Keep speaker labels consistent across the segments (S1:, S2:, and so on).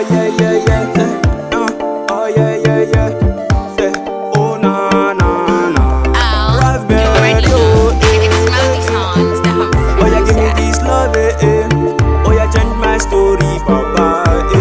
S1: yeah, yeah, yeah. eh, uh, oh, yeah, yeah, yeah. Say, oh, na, na, na.
S2: Oh,
S1: Raspberry,
S2: you already
S1: oh,
S2: know.
S1: eh,
S2: It's
S1: eh.
S2: Smoky songs, the home
S1: Oh, yeah, give me
S2: producer.
S1: this love, eh, eh. Oh, yeah, change my story, papa, eh,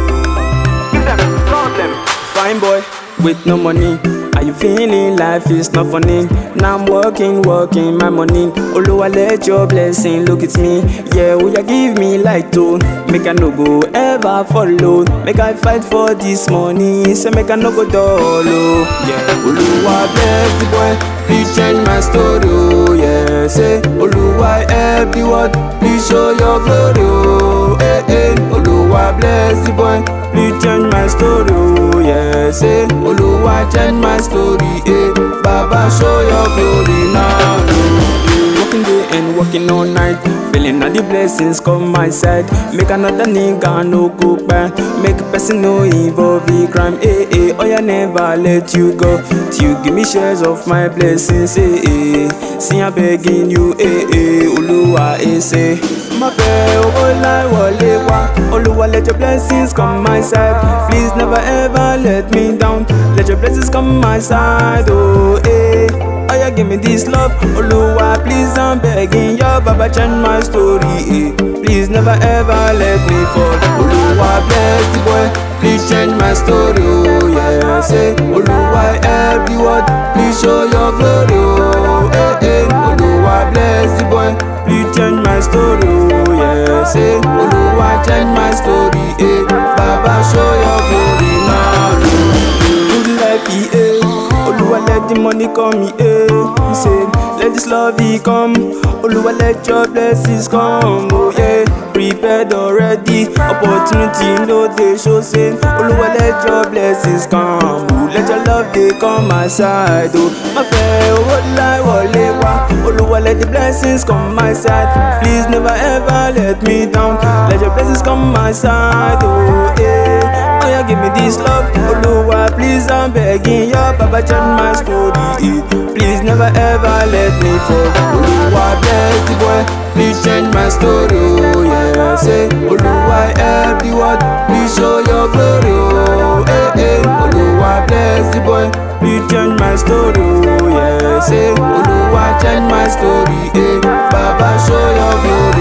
S1: eh. Give them problem. Fine boy, with no money. Are you feeling life is not funny? Now I'm working, working my money. Oluwa let your blessing look at me. Yeah, will you give me light too? Make I no go ever follow. Make I fight for this money. Say make I no go dull. Oh. Yeah, Oluwa bless the boy. Please change my story. Oh, yeah, say Oluwa help the world. Please show your glory. Oh, eh, eh. Oluwa bless the boy. Please change my story. Oh, yeah, say Oluwa change my story. Eh, Baba show your glory now. Working day and working all night. Feeling that the blessings come my side. Make another nigga no go back. Make a person no involve in crime. Eh, eh, oh, yeah, never let you go. Till you give me shares of my blessings. Eh, eh, see, I'm begging you. Eh, eh, Oluwa, eh, say. Má fẹ́ owó láì wọlé wá. Olúwa let your blessings come my side. Please never ever let me down. Let your blessings come my side. Oh, eh. Oh, yeah, give me this love. Oluwa, please, I'm begging you. Baba, change my story. Eh. Please never ever let me fall. Oluwa, bless the boy. Please change my story. Oh, yeah. Say, Oluwa, help the world. Please show your glory. Oh, eh, eh. Oluwa, bless the boy. Please change my story. Oh, yeah. Say, Oluwa, change my story. Eh. Baba, show your glory now. Good life, yeah. Oluwa let the money come, yeah. He said, let this love he come. Oluwa let your blessings come, oh yeah. Prepared already, opportunity no dey show say. Oluwa let your blessings come, oh let your love dey come my side, oh. Má fẹ́ owó láì wọlé wá. Oluwa let the blessings come my side. Please never ever let me down. Let your blessings come my side, oh yeah. Oh yeah, give me this love, Oluwa, please I'm begging you, Baba change my story. eh. Please never ever let me fall. Oluwa bless the boy, please change my story. Oh yeah, say Oluwa help the world, please show your glory. Oh eh eh, Oluwa bless the boy, please change my story. Oh yeah, say Oluwa change my story. Eh, Baba show your glory.